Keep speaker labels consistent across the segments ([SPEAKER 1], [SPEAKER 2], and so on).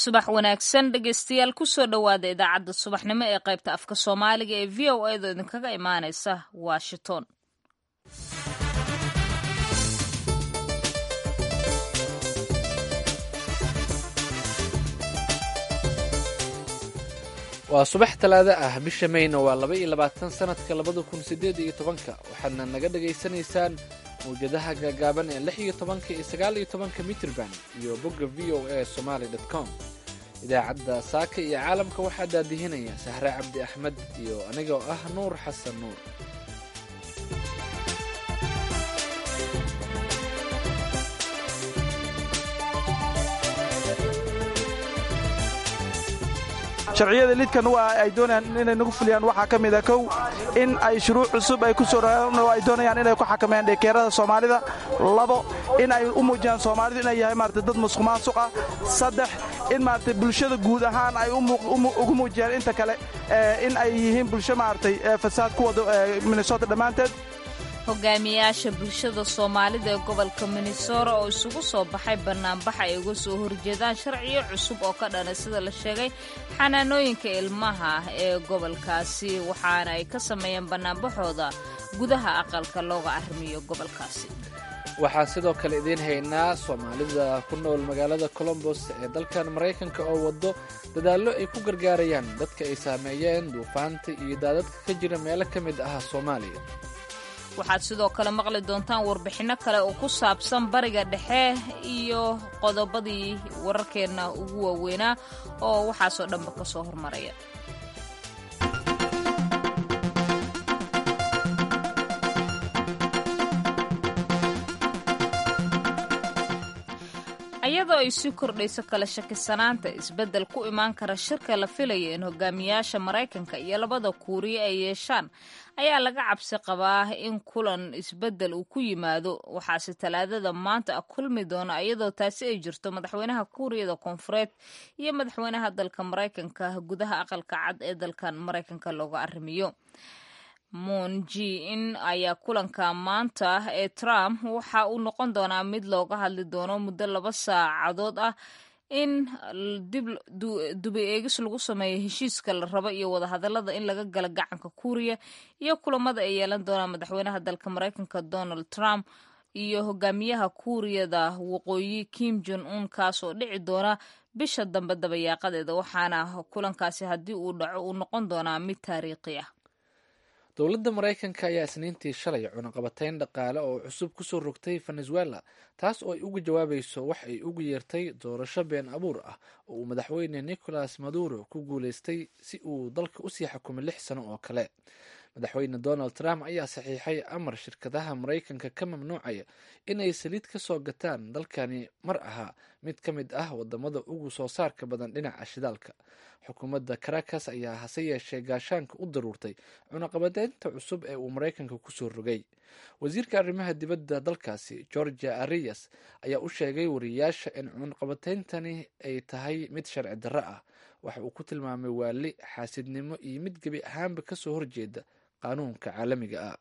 [SPEAKER 1] subax wanaagsan dhegeystayaal kusoo dhowaada idaacadda subaxnimo ee qaybta afka soomaaliga ee v o edo idinkaga imaaneysa washington
[SPEAKER 2] waa subax talaado ah bisha mayna waa laba iyo labaatan sanadka labada kun sideed iyo tobanka waxaadna naga dhagaysanaysaan mawjadaha gaagaaban ee lix iyo tobanka iyo sagaal iyo tobanka mitrban iyo bogga v o a somaly com idaacadda saaka iyo caalamka waxaa daadihinaya sahre cabdi axmed iyo anigoo ah nuur xasan nuur
[SPEAKER 3] sharciyada lidkan waa ay doonayaan inay nagu fuliyaan waxaa ka mida kow in ay shuruuc cusub ay ku soo ay doonayaan inay ku xakameeyaan dhekeerada soomaalida labo in ay u muujiyaan soomaalidu inay yahay maarata dad musuq maasuq ah saddex in maarata bulshada guud ahaan ay ugu muujiyaan inta kale in ay yihiin bulsho maaragtay fasaad ku wada minnesota dhammaanteed
[SPEAKER 1] hogaamiyayaasha bulshada soomaalida ee gobolka minnesota oo isugu soo baxay banaanbax ay uga soo horjeedaan sharciyo cusub oo ka dhana sida la sheegay xanaanooyinka ilmaha ee gobolkaasi waxaana ay ka sameeyeen banaanbaxooda gudaha aqalka looga arrimiyo gobolkaasi
[SPEAKER 2] waxaan sidoo kale idiin haynaa soomaalida ku nool magaalada colombos ee dalkan maraykanka oo waddo dadaallo ay ku gargaarayaan dadka ay saameeyeen duufaanta iyo daadadka ka jira meelo ka mid ah soomaaliya
[SPEAKER 1] waxaad sidoo kale maqli doontaan warbixinno kale oo ku saabsan bariga dhexe iyo qodobadii wararkeenna ugu waaweynaa oo waxaasoo dhanba ka soo hormaraya iyadoo ay sii kordhayso kala shakisanaanta isbeddel ku imaan kara shirka la filaya in hogaamiyaasha maraykanka iyo labada kuuriya ay yeeshaan ayaa laga cabsi qabaa in kulan isbeddel uu ku yimaado waxaase talaadada maanta kulmi doona iyadoo taasi ay jirto madaxweynaha kuuriyada koonfureed iyo madaxweynaha dalka maraykanka gudaha aqalka cad ee dalkan maraykanka looga arrimiyo monji in ayaa kulanka maanta ee trump waxa uu noqon doonaa mid looga hadli doono muddo laba saacadood ah in dib dubi eegis lagu sameeyo heshiiska la rabo iyo wadahadalada in laga gala gacanka kuuriya iyo kulamada ay yeelan doonaan madaxweynaha dalka maraykanka donald trump iyo hogaamiyaha kuuriyada waqooyi kim jon un kaasoo dhici doona bisha dambe dabayaaqadeeda waxaana kulankaasi haddii uu dhaco uu noqon doonaa mid taariikhi ah
[SPEAKER 2] dowladda maraykanka ayaa isniintii shalay cunaqabatayn dhaqaale oo cusub kusoo rogtay venezuela taas oo ay uga jawaabayso wax ay ugu yeertay doorasho been abuur ah oo uu madaxweyne nicolas maduro ku guuleystay si uu dalka usii xukumay lix sano oo kale madaxweyne donald trump ayaa saxiixay amar shirkadaha maraykanka ka mamnuucaya inay saliid ka soo gataan dalkani mar ahaa mid ka mid ah wadamada ugu soo saarka badan dhinaca shidaalka xukuumadda caracas ayaa hase yeeshee gaashaanka u daruurtay cunaqabadeynta cusub ee uu maraykanka kusoo rogay wasiirka arrimaha dibadda dalkaasi georgia arias ayaa u sheegay wariyayaasha in cunaqabateyntani ay tahay mid sharci darro ah waxa uu ku tilmaamay waali xaasidnimo iyo mid gebi ahaanba kasoo horjeeda qaanuunka caalamiga ah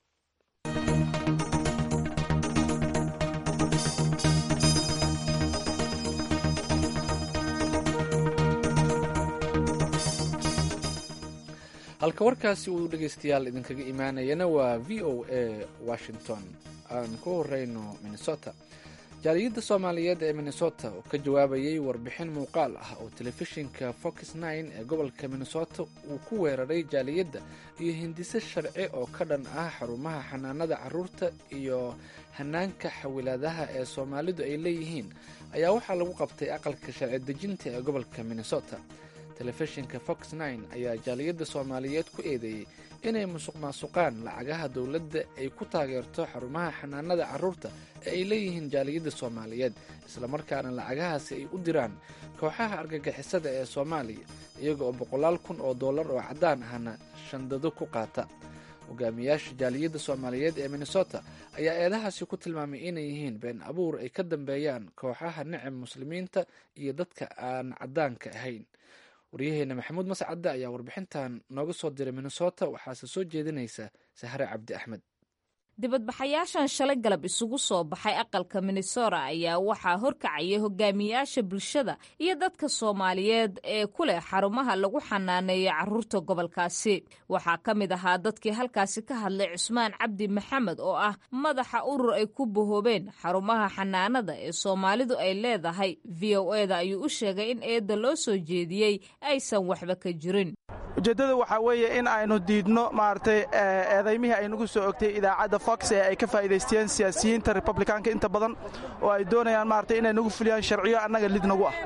[SPEAKER 2] halka warkaasi uu dhegeystayaal idinkaga imaanayana waa v o a washington aan ku horeyno minnesota jaaliyadda soomaaliyeed ee minnesota oo ka jawaabayay warbixin muuqaal ah oo telefishinka fox nine ee gobolka minnesota uu ku weeraray jaaliyadda iyo hindise sharci oo ka dhan ah xarumaha xanaanada caruurta iyo hanaanka xawilaadaha ee soomaalidu ay leeyihiin ayaa waxaa lagu qabtay aqalka sharci dejinta ee gobolka minnesota telefishinka fox nine ayaa jaaliyadda soomaaliyeed ku eedeeyey inay musuq maasuqaan lacagaha dowladda ay ku taageerto xarumaha xanaanada caruurta ee ay leeyihiin jaaliyadda soomaaliyeed islamarkaana lacagahaasi ay u diraan kooxaha argagixisada ee soomaaliya iyaga oo boqolaal kun oo dollar oo caddaan ahna shandado ku qaata hogaamiyaasha jaaliyadda soomaaliyeed ee minnesota ayaa eedahaasi ku tilmaamay inay yihiin been abuur ay ka dambeeyaan kooxaha necab muslimiinta iyo dadka aan caddaanka ahayn waryaheena maxamuud mascadde ayaa warbixintan nooga soo diray minnesota waxaase soo jeedinaysa sahre cabdi axmed
[SPEAKER 1] dibadbaxayaashan shalay galab isugu soo baxay aqalka minnesota ayaa waxaa horkacayay hogaamiyaasha bulshada iyo dadka soomaaliyeed ee ku leh xarumaha lagu xanaaneeyo caruurta gobolkaasi waxaa ka mid ahaa dadkii halkaasi ka hadlay cusmaan cabdi maxamed oo ah madaxa urur ay ku bahoobeen xarumaha xanaanada ee soomaalidu ay leedahay v o eda ayuu u sheegay in eedda loo soo jeediyey aysan waxba ka jirin
[SPEAKER 3] ujeeddada waxaa weeye in aynu diidno maaragtay eedaymihii ay nagu soo ogtay idaacadda fox ee ay ka faa'iidaysteen siyaasiyiinta republikaanka inta badan oo ay doonayaan maaragtay inay nagu fuliyaan sharciyo annaga lid nagu ah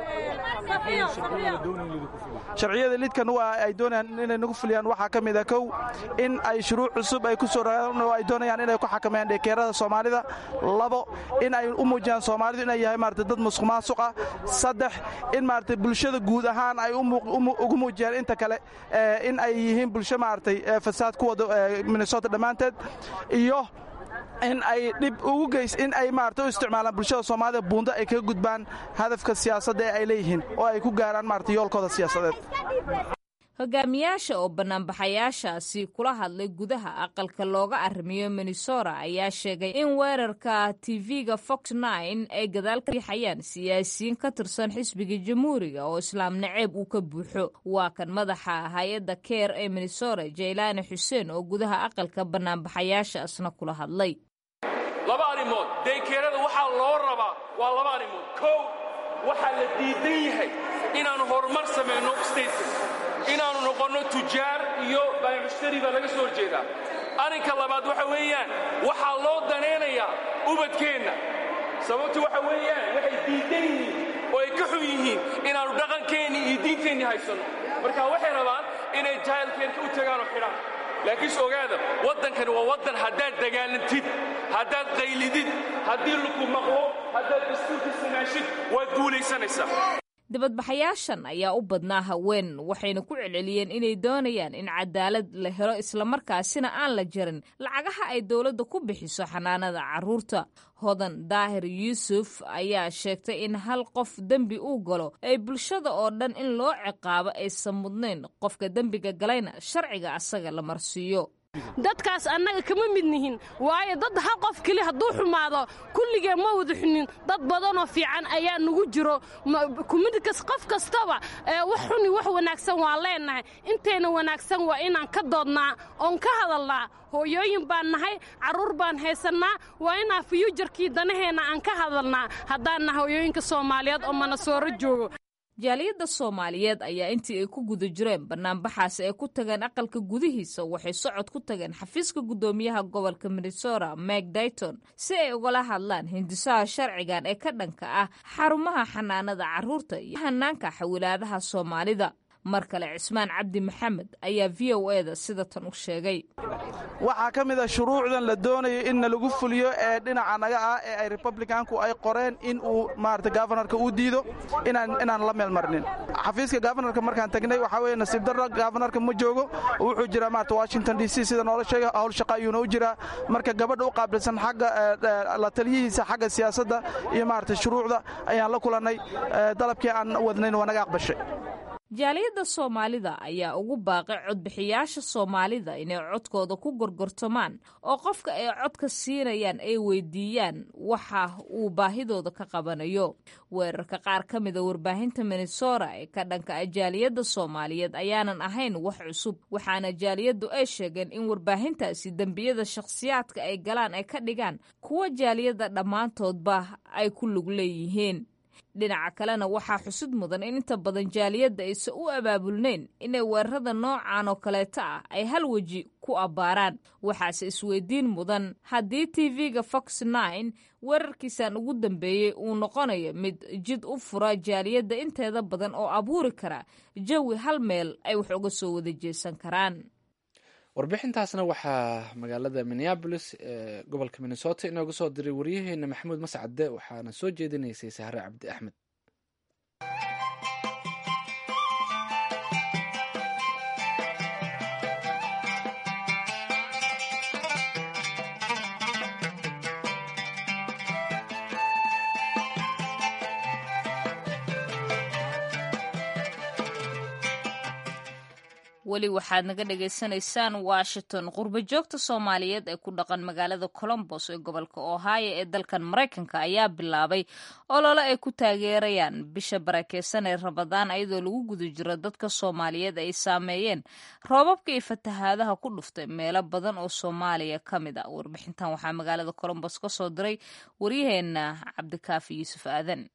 [SPEAKER 3] sharciyada lidkan waa ay doonayaan inay nagu fuliyaan waxaa ka mid a kow in ay shuruuc cusub ay ku soo ragaan oo ay doonayaan inay ku xakameeyaan dheekeerada soomaalida labo in ay u muujiyaan soomaalidu inay yahay maaragtay dad musuq maasuq ah saddex in maaragtay bulshada guud ahaan ay ugu muujiyaan inta kale in ay yihiin bulsho maaragtay fasaad ku wada minnesota dhammaanteed iyo in ay dhib ugu geys in ay maarata u isticmaalaan bulshada soomaalida buundo ay kaga gudbaan hadafka siyaasadda ee ay leeyihiin oo ay ku gaaraan maarata yoolkooda siyaasadeed
[SPEAKER 1] hogaamiyaasha oo banaanbaxayaashaasi kula hadlay gudaha aqalka looga arrimiyo minnesota ayaa sheegay in weerarka tv-ga fox nine ay gadaal ka riixayaan siyaasiyiin ka tirsan xisbiga jamhuuriga oo islaam naceeb uu ka buuxo waa kan madaxa hay-adda keer ee minnesota jaylaani xuseen oo gudaha aqalka banaanbaxayaashaasna kula hadlay
[SPEAKER 4] laba arrimood daykeerada waxaa loo rabaa waa laba arrimood kow waxaa la diidan yahay inaannu horumar samayno stateka inaannu noqonno tujaar iyo baamushtari baa laga soo horjeedaa arrinka labaad waxa weeyaan waxaa loo danaynayaa ubadkeenna sababtu waxa weeyaan waxay diidan yihiin oo ay ka xun yihiin inaannu dhaqankeennii iyo diinteennii haysanno marka waxay rabaan inay jaahilkeenka u tagaan oo xidhaan laakiinse ogaada waddankani waa waddan haddaad dagaalantid haddaad qaylidid haddii laku maqlo haddaad dastuurka samaashid waad guulaysanaysaa
[SPEAKER 1] dibadbaxayaashan ayaa u badnaa haween waxayna ku celceliyeen inay doonayaan in cadaalad la helo islamarkaasina aan la jarin lacagaha ay dowladda ku bixiso xanaanada carruurta hodan daahir yuusuf ayaa sheegtay in hal qof dembi uu galo ay bulshada oo dhan in loo ciqaabo aysan mudnayn qofka dembiga galayna sharciga asaga la marsiiyo
[SPEAKER 5] dadkaas annaga kama mid nihin waayo dad hal qof keli hadduu xumaado kulligee ma wada xunin dad badanoo fiican ayaa nagu jiro kumidkas qof kastaba wax xuni wax wanaagsan waan leennahay intayna wanaagsan waa inaan ka doodnaa oon ka hadalnaa hooyooyin baan nahay carruur baan haysannaa waa inaan fiyuujarkii danaheenna aan ka hadalnaa haddaan nahay hooyooyinka soomaaliyeed oo manasooro joogo
[SPEAKER 1] jaaliyadda soomaaliyeed ayaa intii ay ku guda jireen banaanbaxaasi ay ku tageen aqalka gudihiisa waxay socod ku tageen xafiiska guddoomiyaha gobolka minnesota meg dayton si ay ugala hadlaan hindisaha sharcigan ee ka dhanka ah xarumaha xanaanada carruurta iyo hanaanka xawilaadaha soomaalida mar kale cismaan cabdi maxamed ayaa v o eda sida tan u sheegay
[SPEAKER 3] waxaa ka mid a shuruucdan la doonayo inna lagu fuliyo ee dhinaca naga ah ee ay republikanku ay qoreen in uu maarata gafanarka uu diido inaan la meel marnin xafiiska gafanarka markaan tagnay waxaa weye nasiib darra gafanarka ma joogo wuxuu jiraa maarata washington d c sida noola sheega howl shaqa ayuuna u jiraa marka gabadha u qaabilsan xagga la taliyihiisa xagga siyaasadda iyo maarata shuruucda ayaan la kulannay dalabkii aan wadnayn waa naga aqbashay
[SPEAKER 1] jaaliyadda soomaalida ayaa ugu baaqay codbixiyaasha soomaalida inay codkooda ku gorgortamaan oo qofka ay codka siinayaan ay weydiiyaan waxa uu baahidooda ka qabanayo weerarka qaar ka mida warbaahinta minnesota ee ka dhanka ah jaaliyadda soomaaliyeed ayaanan ahayn wax cusub waxaana jaaliyaddu ay sheegeen in warbaahintaasi dembiyada shakhsiyaadka ay galaan ay ka dhigaan kuwa jaaliyadda dhammaantoodba ay ku lug leeyihiin dhinaca kalena waxaa xusid mudan in inta badan jaaliyadda aysan u abaabulnayn inay weerarada noocan oo kaleeta ah ay hal weji ku abbaaraan waxaase isweydiin mudan haddii tv-ga fox nine weerarkiisan ugu dambeeyey uu noqonayo mid jid u fura jaaliyadda inteeda badan oo abuuri kara jawi hal meel ay wax uga soo wada jeesan karaan
[SPEAKER 2] warbixintaasna waxaa magaalada minneabolis ee gobolka minnesota inooga soo diray waryaheena maxamuud mascade waxaana soo jeedinaysay sahre cabdi axmed
[SPEAKER 1] weli waxaad naga dhagaysanaysaan washington qurbo joogta soomaaliyeed ee ku dhaqan magaalada colombos ee gobolka ohio ee dalkan maraykanka ayaa bilaabay olole ay ku taageerayaan bisha barakeysan ee rabadaan iyadoo lagu guda jiro dadka soomaaliyeed ay saameeyeen roobabka iyo fatahaadaha ku dhuftay meelo badan oo soomaaliya ka mid a warbixintan waxaa magaalada colombos ka soo diray waryaheena cabdikaafi yuusuf aadan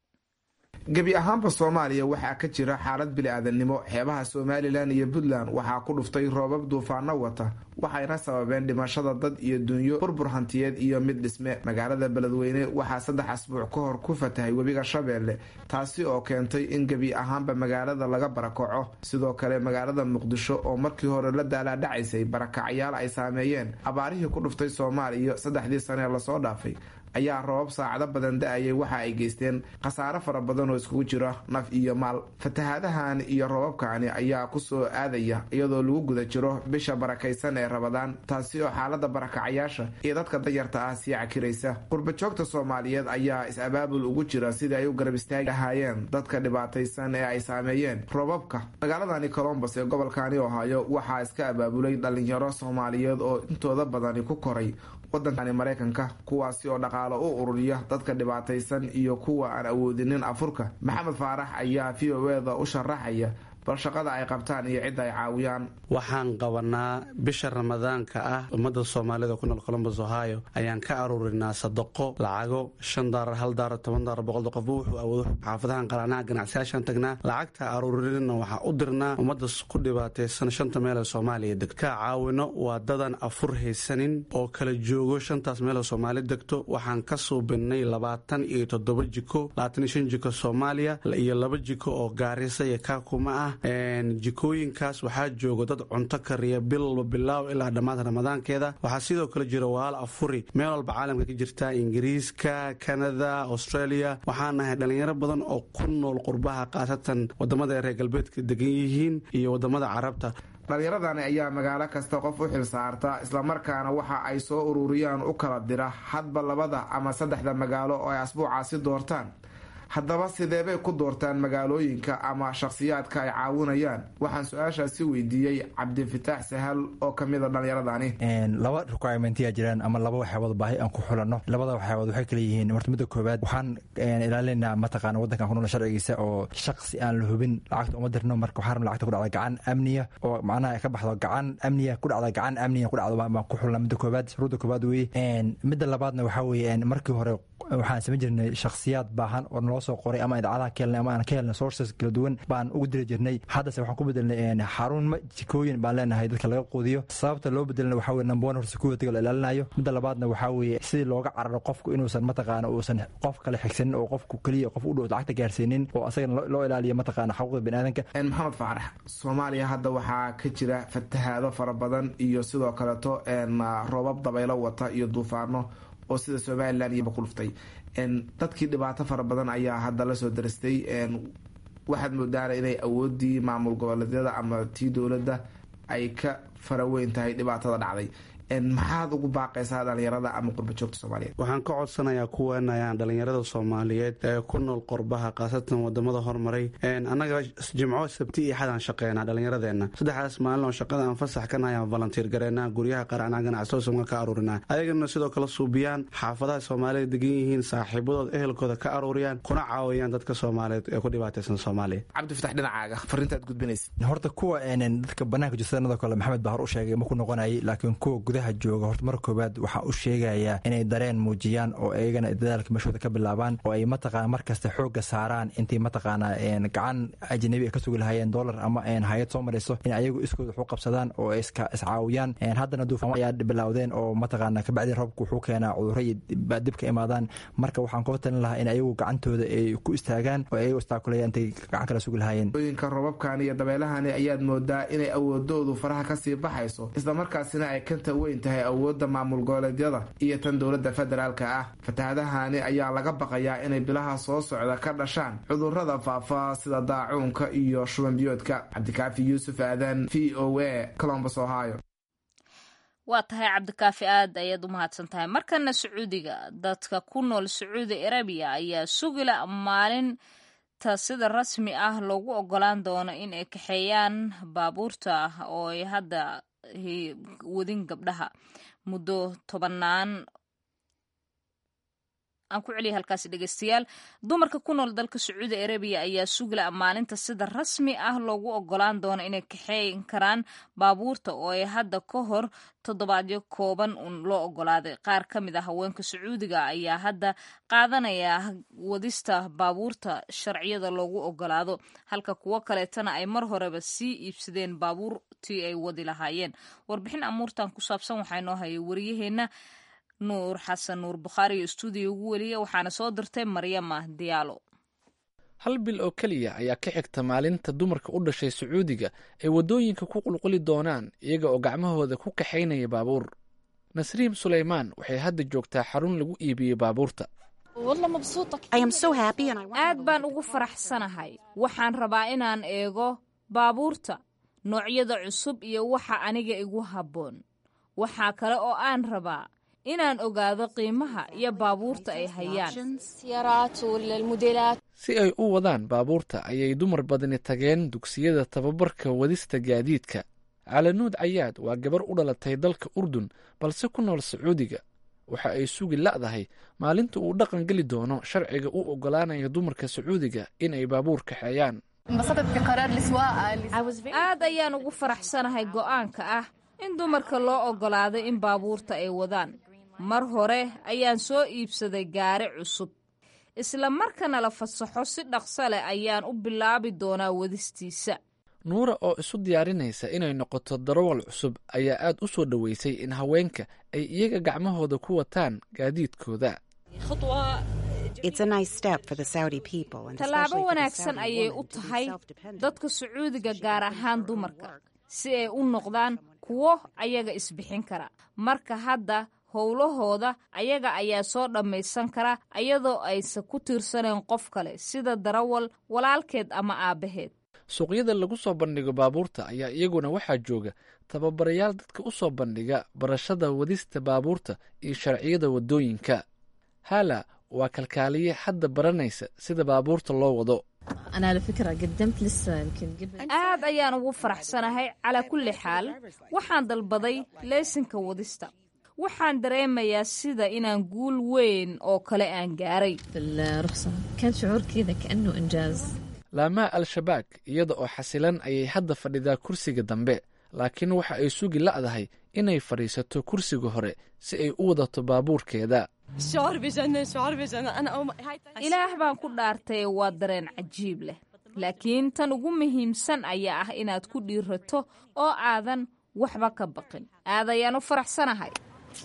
[SPEAKER 6] gebi ahaanba soomaaliya waxaa ka jira xaalad bili-aadannimo xeebaha somalilan iyo puntland waxaa ku dhuftay roobab duufaano wata waxayna sababeen dhimashada dad iyo dunyo burbur hantiyeed iyo mid dhisme magaalada beledweyne waxaa saddex asbuuc ka hor ku fatahay webiga shabeelle taasi oo keentay in gebi ahaanba magaalada laga barakaco sidoo kale magaalada muqdisho oo markii hore la daalaadhacaysay barakacyaal ay saameeyeen abaarihii ku dhuftay soomaaliya saddexdii sane lasoo dhaafay ayaa roobab saacado badan da-ayay waxa ay geysteen khasaare fara badan oo iskugu jira naf iyo maal fatahaadahan iyo roobabkani ayaa kusoo aadaya iyadoo lagu guda jiro bisha barakaysan ee rabadaan taasi oo xaalada barakacayaasha iyo dadka danyarta ah sii cakiraysa qurbajoogta soomaaliyeed ayaa is-abaabul ugu jira sidii ay u garab istaagi lahaayeen dadka dhibaataysan ee ay saameeyeen roobabka magaaladani colombos ee gobolkani ohaayo waxaa iska abaabulay dhalinyaro soomaaliyeed oo intooda badani ku koray wadankani maraykanka kuwaasi oo dhaqaalo u ururiya dadka dhibaataysan iyo kuwa aan awoodinin afurka maxamed faarax ayaa v o eda u sharaxaya bal shaqada ay qabtaan iyo cidda ay caawiyaan
[SPEAKER 7] waxaan qabanaa bisha ramadaanka ah ummadda soomaalida ku nool colombos ohio ayaan ka aruurinaa sadaqo lacago shan daarar hal daarar toban daarar boqol qofba wuxuu awoodo xaafadahan qalanaha ganacsiyaashaan tagnaa lacagta aruurinina waxaa u dirnaa ummadda ku dhibaataysan shanta meel ee soomaaliya degto ka caawino waa dadan afur haysanin oo kala joogo shantaas meel ee soomaali degto waxaan ka suubinay labaatan iyo toddoba jiko labaatan iyo shan jiko soomaaliya iyo laba jiko oo gaarisa iyo kaakuma ah jikooyinkaas waxaa jooga dad cunto kariya bil walba bilaaw ilaa dhammaad ramadaankeeda waxaa sidoo kale jira walaal afuri meel walba caalamka ka jirta ingiriiska kanada australia waxaa nahay dhalinyaro badan oo ku nool qurbaha khaasatan wadamada ay reer galbeedka degan yihiin iyo wadamada carabta
[SPEAKER 6] dhalinyaradani ayaa magaalo kasta qof u xil saarta islamarkaana waxa ay soo ururiyaan u kala dira hadba labada ama saddexda magaalo oo ay asbuucaasi doortaan haddaba sideebay ku doortaan magaalooyinka ama shakhsiyaadka ay caawinayaan waxaan su-aashaasi weydiiyey cabdifitaax sahal oo kamid a dhallinyaradani
[SPEAKER 8] laba requirementiyaa jiraan ama laba waxyaabood baahi aan ku xulanno labada waxyaabood waxay kala yihiin horta midda koowaad waxaan ilaalinaynaa mataqaana waddankan ku nool sharcigiisa oo shaksi aan la hubin lacagta uma dirno marka waxaan rabna lacagta ku dhacda gacan amniya oo macnaha ka baxdo gacan amniya ku dhacda gacan amniya ku dhacdo baan ku xulna midda koowaad shuruudda koowaad weeye midda labaadna waxaa weeye markii hore waxaan samayn jirnay shakhsiyaad baahan oo naloo soo qoray ama idaacadaha ka helnay ama aan ka helnay sources kala duwan baan ugu diri jirnay haddase waxaan ku bedelnay xarun jikooyin baan leenahay dadka laga quudiyo sababta loo bedelna waxaa weye number one horta security-ga la ilaalinayo midda labaadna waxaa weeye sidii looga cararo qofku inuusan mataqaana uusan qof kale xigsanin oo qofku keliya qof u dhow lacagta gaarsiinin oo asagana loo ilaaliyo mataqaana xuquuqda biniaadanka
[SPEAKER 6] maxamed faarax soomaaliya hadda waxaa ka jira fatahaado fara badan iyo sidoo kaleeto roobab dabaylo wata iyo duufaano oo sida somalilan iyo ku dhuftay dadkii dhibaato fara badan ayaa hadda lasoo darastay waxaad moodaana inay awoodii maamul goboleedyada ama tii dowladda ay ka faraweyn tahay dhibaatada dhacday maxaad ugu baaqaysaa dhalinyarada ama qurbajoogta soomaaliyeed
[SPEAKER 7] waxaan ka codsanayaa kuweenayaan dhalinyarada soomaaliyeed ee ku nool qurbaha khaasatan wadamada hormaray annaga jimco sabti iyo xadaan shaqeynaa dhalinyaradeenna saddexdaas maalin oo shaqada aan fasax ka nahay aan volunteer gareynaa guryaha qaracnaa ganacsoosamka ka aruurinaa ayagana sidoo kale suubiyaan xaafadaha soomaalida degan yihiin saaxiibadood ehelkooda ka aruuriyaan kuna caawiyaan dadka soomaaliyeed ee ku dhibaataysan soomaaliya
[SPEAKER 6] cabdifatax dhinacaaga fariintaad gudbinaysa
[SPEAKER 8] horta kuwa dadka banaanka jirsanadoo kale maxamed baa hor u sheegay ma ku noqonayay laakiin kuwa gudaha jooga horta mar koowaad waxaa u sheegayaa inay dareen muujiyaan oo iyagana dadaalka meeshooda ka bilaabaan oo ay mataqaana markasta xooga saaraan intii mataqaana gacan ajnabi ka sugi lahayeen dollar ama hay-ad soo marayso in ayagu iskooda wax u qabsadaan oo iscaawiyaan haddana duufaan ayaa bilowdeen oo mataqaana kabacdii roobka wuxuu keenaa cudurro iyo dib ka imaadaan marka waxaan kula talin lahaa in ayagu gacantooda ay ku istaagaan oo ayagu istaakulayaan intay gacan kala sugi lahayeen
[SPEAKER 6] ooyinka roobabkani iyo dabeelahani ayaad moodaa inay awoodoodu faraha kasii baxayso islamarkaasina ay kanta weyn tahay awoodda maamul goboleedyada iyo tan dowladda federaalka ah fatahaadahani ayaa laga baqayaa inay bilaha soo socda ka dhashaan cudurrada faafa sida daacuunka iyo shubanbiyoodka cabdikaafi yuusuf aadan v o a colombus ohio
[SPEAKER 1] waa tahay cabdikaafi aad ayaad u mahadsan tahay markana sacuudiga dadka ku nool sacuudi arabiya ayaa sugila maalin maalinta sida rasmi ah loogu ogolaan doono in ay kaxeeyaan baabuurta oo ay hadda wadin gabdhaha muddo tobanaan aan ku celiya halkaasi dhegeystayaal dumarka ku nool dalka sacuudi arabiya ayaa sugla maalinta sida rasmi ah loogu ogolaan doono inay kaxeyn karaan baabuurta oo ay hadda ka hor toddobaadyo kooban un loo ogolaaday qaar ka mid a haweenka sacuudiga ayaa hadda qaadanaya wadista baabuurta sharciyada loogu ogolaado halka kuwo kaleetana ay mar horeba sii iibsadeen baabuurtii ay wadi lahaayeen warbixin amuurtan ku saabsan waxaa inoo hayay wariyaheenna nuur xasan nuur bukhaari iyo stuudiyo ugu weliya waxaana soo dirtay maryama diyaalo
[SPEAKER 2] hal bil oo keliya ayaa ka xigta maalinta dumarka u dhashay sacuudiga ay waddooyinka ku qulquli doonaan iyaga oo gacmahooda ku kaxaynaya baabuur nasriim sulaymaan waxay hadda joogtaa xarun lagu iibiyey baabuurta
[SPEAKER 1] aad baan ugu faraxsanahay waxaan rabaa inaan eego baabuurta noocyada cusub iyo waxa aniga igu habboon waxaa kale oo aan rabaa inaan ogaado qiimaha iyo baabuurta ay hayaan
[SPEAKER 2] si ay u wadaan baabuurta ayay dumar badani tageen dugsiyada tababarka wadista gaadiidka calanuud cayaad waa gabar u dhalatay dalka urdun balse ku nool sacuudiga waxa ay sugi la'dahay maalinta uu dhaqan geli doono sharciga u oggolaanaya dumarka sacuudiga inay baabuur kaxeeyaan
[SPEAKER 1] aad ayaan ugu faraxsanahay go'aanka ah in dumarka loo oggolaado in baabuurta ay wadaan mar hore ayaan soo iibsaday gaari cusub isla markana la fasaxo si dhaqso leh ayaan u bilaabi doonaa wadistiisa
[SPEAKER 2] nuura oo isu diyaarinaysa inay noqoto darawal cusub ayaa aad u soo dhoweysay in haweenka ay iyaga gacmahooda ku wataan gaadiidkooda
[SPEAKER 1] tallaabo wanaagsan ayay u tahay dadka sacuudiga gaar ahaan dumarka si ay u noqdaan kuwo ayaga isbixin kara marka hadda howlahooda ayaga ayaa soo dhammaysan kara iyadoo aysan ku tiirsaneen qof kale sida darawal walaalkeed ama aabbaheed
[SPEAKER 2] suuqyada lagu soo bandhigo baabuurta ayaa iyaguna waxaa jooga tababarayaal dadka u soo bandhiga barashada wadista baabuurta iyo sharciyada waddooyinka hala waa kalkaaliye hadda baranaysa sida baabuurta loo wado
[SPEAKER 1] aad ayaan ugu faraxsanahay calaa kulli xaal waxaan dalbaday leysinka wadista waxaan dareemayaa sida inaan guul weyn oo kale aan gaaray
[SPEAKER 2] laamaa al-shabaag iyada oo xasilan ayay hadda fadhidaa kursiga dambe laakiin waxa ay sugi la'dahay inay fadhiisato kursiga hore si ay u wadato baabuurkeeda
[SPEAKER 1] ilaah baan ku dhaartay waa dareen cajiib leh laakiin tan ugu muhiimsan ayaa ah inaad ku dhiirato oo aadan waxba ka baqin aad ayaan u faraxsanahay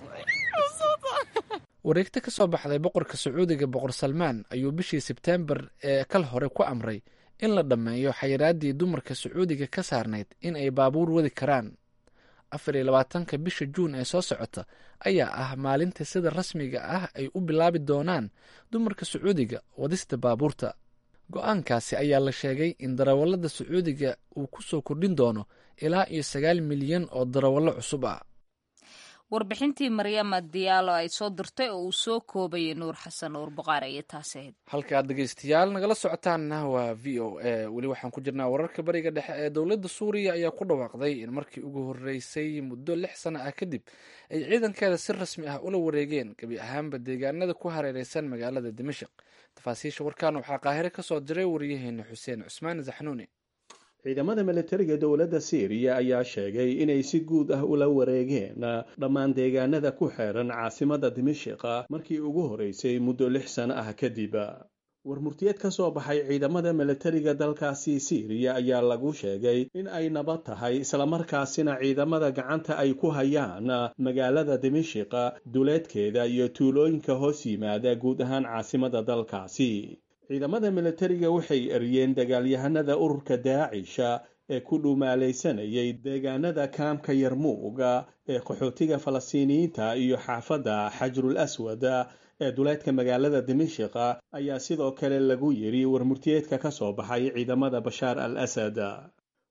[SPEAKER 2] wareegto ka soo baxday boqorka sacuudiga boqor salmaan ayuu bishii sebteembar ee kal hore ku amray in la dhammeeyo xayiraaddii dumarka sacuudiga ka saarnayd in ay baabuur wadi karaan afar iyo labaatanka bisha juun ee soo socota ayaa ah maalinta sida rasmiga ah ay u bilaabi doonaan dumarka sacuudiga wadista baabuurta go-aankaasi ayaa la sheegay in darawallada sacuudiga uu ku soo kordhin doono ilaa iyo sagaal milyan oo darawallo cusub ah
[SPEAKER 1] warbixintii maryama diyaalo ay soo dirtay oo uu soo koobayay nuur xasan nuur buqaar ayay taasi ahayd
[SPEAKER 2] halkaad dhegeystayaal nagala socotaanna waa v o a weli waxaan ku jirnaa wararka bariga dhexe ee dowladda suuriya ayaa ku dhawaaqday in markii ugu horreysay muddo lix sano ah kadib ay ciidankeeda si rasmi ah ula wareegeen gebi ahaanba deegaanada ku hareereysan magaalada dimashik tafaasiisha warkaan waxaa qaahire ka soo diray wariyaheena xuseen cusmaan zaxnuuni
[SPEAKER 9] ciidamada milatariga dowladda syriya ayaa sheegay inay si guud ah ula wareegeen dhammaan deegaanada ku xeeran caasimada dimashiqa markii ugu horeysay muddo lix sano ah kadib warmurtiyeed ka soo baxay ciidamada milatariga dalkaasi syriya ayaa lagu sheegay in ay nabad tahay islamarkaasina ciidamada gacanta ay ku hayaan magaalada dimashiqa duleedkeeda iyo tuulooyinka hoos yimaada guud ahaan caasimada dalkaasi ciidamada milatariga waxay eryeen dagaalyahanada ururka daacisha ee ku dhumaalaysanayay deegaanada kaamka yarmuuga ee qaxootiga falastiiniyiinta iyo xaafadda xajrul aswad ee duleedka magaalada dimashiqa ayaa sidoo kale lagu yidhi warmurtiyeedka ka soo baxay ciidamada bashaar al asad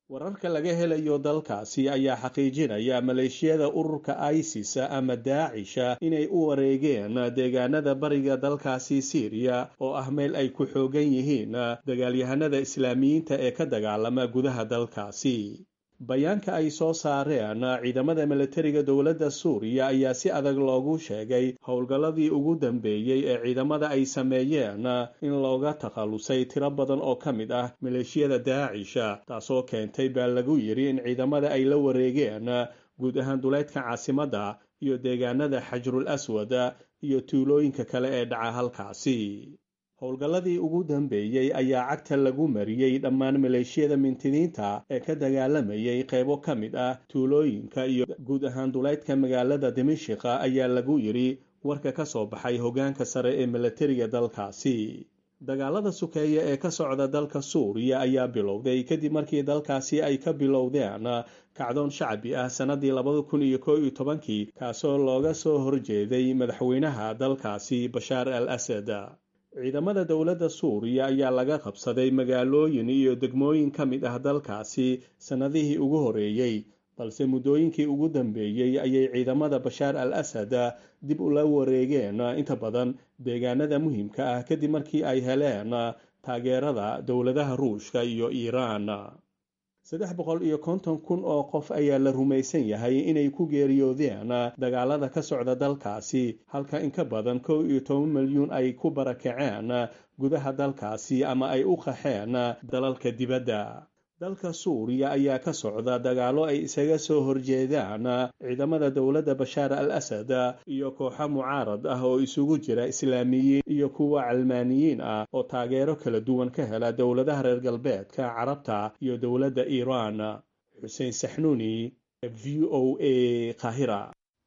[SPEAKER 9] wararka laga helayo dalkaasi ayaa xaqiijinaya maleeshiyada ururka isis ama daacisha inay u wareegeen deegaanada bariga dalkaasi siiriya oo ah meel ay ku xoogan yihiin dagaalyahanada islaamiyiinta ee ka dagaalama gudaha dalkaasi bayaanka ay soo saareen ciidamada milatariga dowladda suuriya ayaa si adag loogu sheegay howlgalladii ugu dambeeyey ee ciidamada ay sameeyeen in looga takhallusay tiro badan oo ka mid ah maleeshiyada daacisha taasoo keentay baa lagu yidhi in ciidamada ay la wareegeen guud ahaan duleydka caasimadda iyo deegaanada xajrul aswad iyo tuulooyinka kale ee dhaca halkaasi howlgalladii ugu dambeeyey ayaa cagta lagu mariyey dhammaan maleeshiyada mintidiinta ee ka dagaalamayay qaybo ka mid ah tuulooyinka iyo guud ahaan duleydka magaalada dimashiqa ayaa lagu yidhi warka ka soo baxay hoggaanka sare ee milatariga dalkaasi dagaalada sukeeya ee ka socda dalka suuriya ayaa bilowday kadib markii dalkaasi ay ka bilowdeen kacdoon shacbi ah sannadii labada kun iyo koo iyo tobankii kaasoo looga soo horjeeday madaxweynaha dalkaasi bashaar al asad ciidamada dowladda suuriya ayaa laga qabsaday magaalooyin iyo degmooyin ka mid ah dalkaasi sannadihii ugu horeeyey balse muddooyinkii ugu dambeeyey ayay ciidamada bashaar al asad dib ula wareegeen inta badan deegaanada muhiimka ah kadib markii ay heleen taageerada dowladaha ruushka iyo iiraan saddex boqol iyo konton kun oo qof ayaa la rumaysan yahay inay ku geeriyoodeen dagaalada ka socda dalkaasi halka in ka badan kow iyo toban milyuun ay ku barakaceen gudaha dalkaasi ama ay u qaxeen dalalka dibadda dalka suuriya ayaa ka socda dagaalo ay isaga soo horjeedaan ciidamada dowladda bashaar al asad iyo kooxo mucaarad ah oo isugu jira islaamiyiin iyo kuwa calmaaniyiin ah oo taageero kala duwan ka hela dowladaha reer galbeedka carabta iyo dowladda iiraan xuseen saxnuuni v o a kahira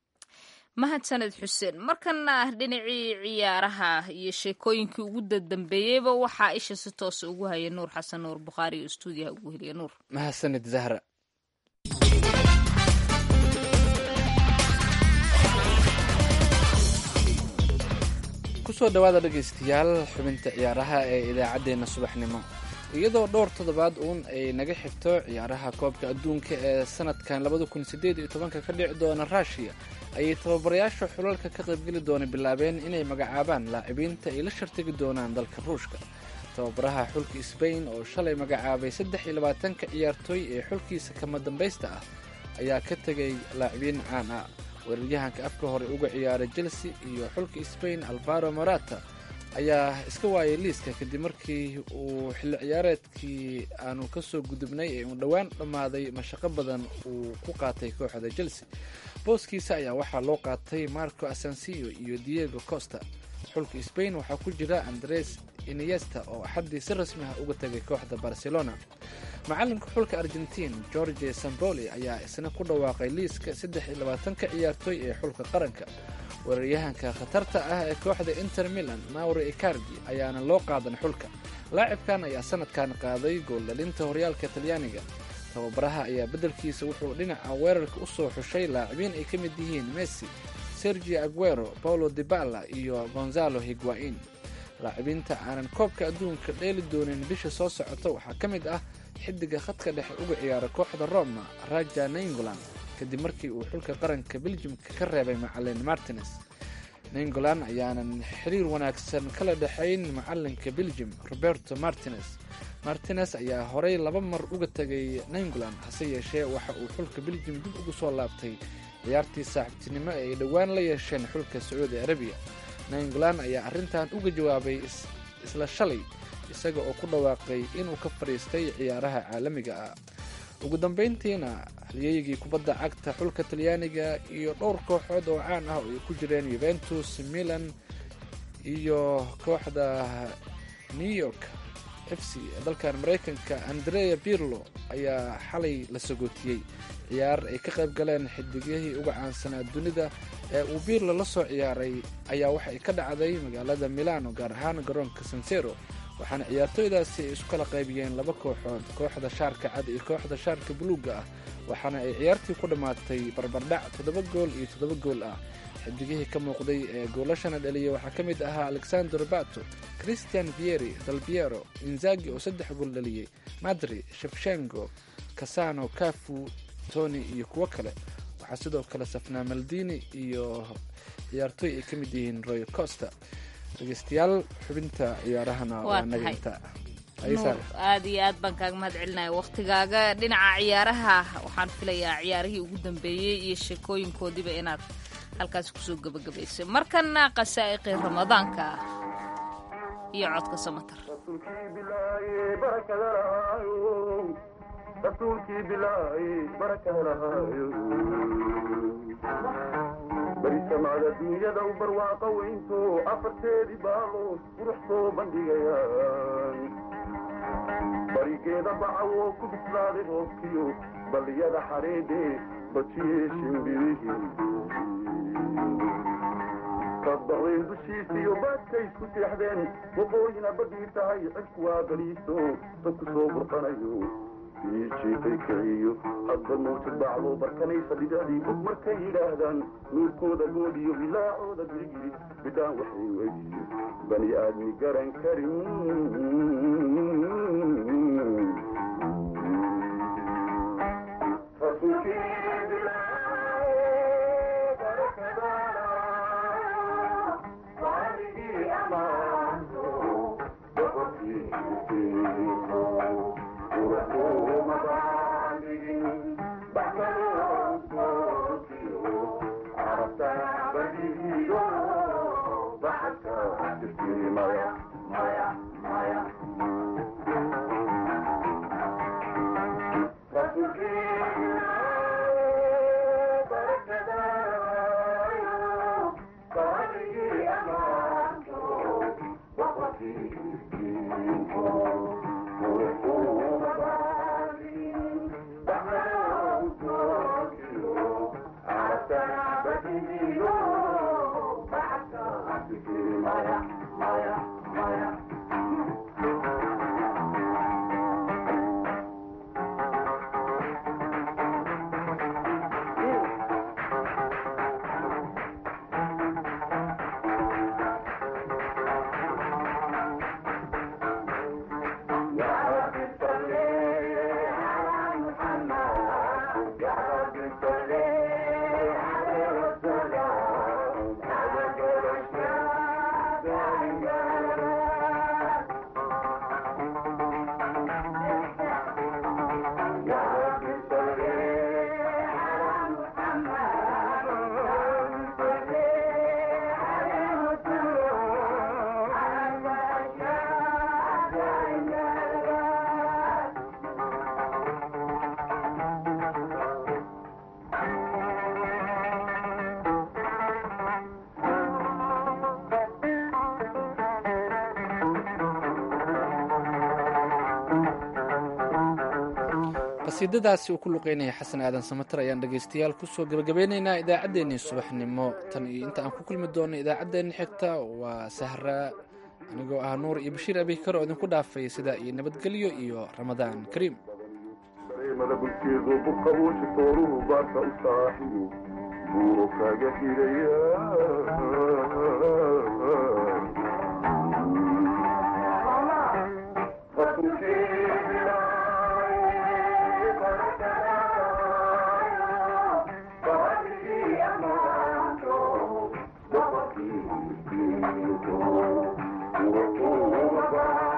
[SPEAKER 1] mahadsaned xuseen markana dhinacii ciyaaraha iyo sheekooyinkii ugu dadambeeyeyba waxaa isha si toosa ugu haya nuur xasan nuur bukhaari oo stuudiyaha ugu heliya nuur
[SPEAKER 2] mahadsanid zahra kusoo dhawaada dhegaystayaal xubinta ciyaaraha ee idaacaddeenna subaxnimo iyadoo dhowr toddobaad uun ay naga xigto ciyaaraha koobka adduunka ee sanadkan labada kun sideed iyo tobanka ka dhici doona ruushiya ayay tababarayaasha xulalka ka qaybgeli doona bilaabeen inay magacaabaan laacibiinta ay la shartigi doonaan dalka ruushka tababaraha xulka sbain oo shalay magacaabay saddex iyo labaatanka ciyaartooy ee xulkiisa kama dambaysta ah ayaa ka tegay laacibiin caan ah weeraryahanka afka hore uga ciyaaray chelsea iyo xulka sbain alvaro morata ayaa iska waayay liiska kadib markii uu xilli ciyaareedkii aanu ka soo gudubnay ee uu dhowaan dhammaaday mashaqo badan uu ku qaatay kooxda chelsea booskiisa ayaa waxaa loo qaatay marco asensiyo iyo diego costa xulka sbain waxaa ku jira andres iniesta oo axaddii si rasmi ah uga tegay kooxda barcelona macalinka xulka argentiin george samboli ayaa isna ku dhawaaqay liiska saddex iyo labaatanka ciyaartooy ee xulka qaranka weeraryahanka khatarta ah ee kooxda inter milan mauri icardi ayaana loo qaadan xulka laacibkan ayaa sanadkan qaaday gooldhalinta horyaalka talyaaniga tababaraha ayaa beddelkiisa wuxuu dhinaca weerarka u soo xushay laacibiin ay ka mid yihiin messi sergio aguero paulo dibala iyo gonzalo higuain laacibiinta aanan koobka adduunka dheeli doonin bisha soo socota waxaa ka mid ah xidiga khadka dhexe uga ciyaara kooxda roma raja nainggolan kadib markii uu xulka qaranka beljimka ka reebay macalin martines nainggolan ayaanan xiriir wanaagsan kala dhexayn macalinka beljim roberto martines martines ayaa horey laba mar uga tegay nainggolan hase yeeshee waxa uu xulka beljim dib ugu soo laabtay ciyaartii saaxiibtinimo ee ay dhowaan la yeesheen xulka sacuudi arabiya nainggolan ayaa arrintan uga jawaabay isla shalay isaga oo ku dhawaaqay inuu ka fadhiistay ciyaaraha caalamiga ah ugu dambayntiina halyeygii kubadda cagta xulka talyaaniga iyo dhowr kooxood oo caan ah oo ay ku jireen yuventus milan iyo kooxda new york f c ee dalkan maraykanka andrea pirlo ayaa xalay la sagootiyey ciyaar ay ka qayb galeen xidigihii uga caansanaa dunida ee uu pirlo la soo ciyaaray ayaa waxay ka dhacday magaalada milano gaar ahaan garoonka sansero waxaana ciyaartooydaasi ay isu kala qaybiyeen laba kooxood kooxda shaarka cad iyo kooxda shaarka buluugga ah waxaana ay ciyaartii ku dhammaatay barbardhac toddoba gool iyo toddoba gool ah xidigihii ka muuqday ee goolashana dhaliyay waxaa ka mid ahaa alexander bato christian vieri dalbiero inzagi oo saddex gool dhaliyey madri shefshengo casano cafu tony iyo kuwo kale waxaa sidoo kale safnaa maldini iyo ciyaartooy ay ka mid yihiin roy costa dhegeystayaal xubinta ciyaarahana
[SPEAKER 1] Waa
[SPEAKER 2] waa naga
[SPEAKER 1] tahay.
[SPEAKER 2] intaa
[SPEAKER 1] nuur aad iyo aad baan kaaga mahad celinaya wakhtigaaga dhinaca ciyaaraha waxaan filayaa ciyaarihii ugu dambeeyey iyo sheekooyinkoodiiba inaad halkaasi kusoo gebagabaysay markana qasaa'iqii ramadaanka iyo codka samatar
[SPEAKER 10] rasuulkii bilaahi barakada lahaayo barisamada dunyada u barwaaqa weynto afarteedii baalood qurux soo bandhigayaan barigeeda bacawo ku bislaaday roobkiyo balliyada xadheedhe bajiyee shimbirihii kadbaqdeen dushiisiyo baadkay isku seexdeen waqooyina badhii tahay cidku waa baliiso dadku soo burqanayo jiifay kiciyo hadba mawjad bacdo barkanaysa bidacdii bug markay yidhaahdaan nuurkooda goodiyo bilaacooda girigiri bidhaan waxay weydiyo bani aadmi garan karin
[SPEAKER 2] qasiidadaasi uu ku luqeynaya xasan aadan samatar ayaan dhegaystayaal kusoo gebagabeynaynaa idaacaddeenii subaxnimo tan iyo inta aan ku kulmi doono idaacaddeenni xigta waa sahra anigoo ah nuur iyo bashiir abikar oo idinku dhaafay sidaa iyo nabadgelyo iyo ramadaan kariim
[SPEAKER 10] dareemada bulkeedu buqabuuji tooruhu baarka u saaxiyo buuro kaaga xidhaya Thank you.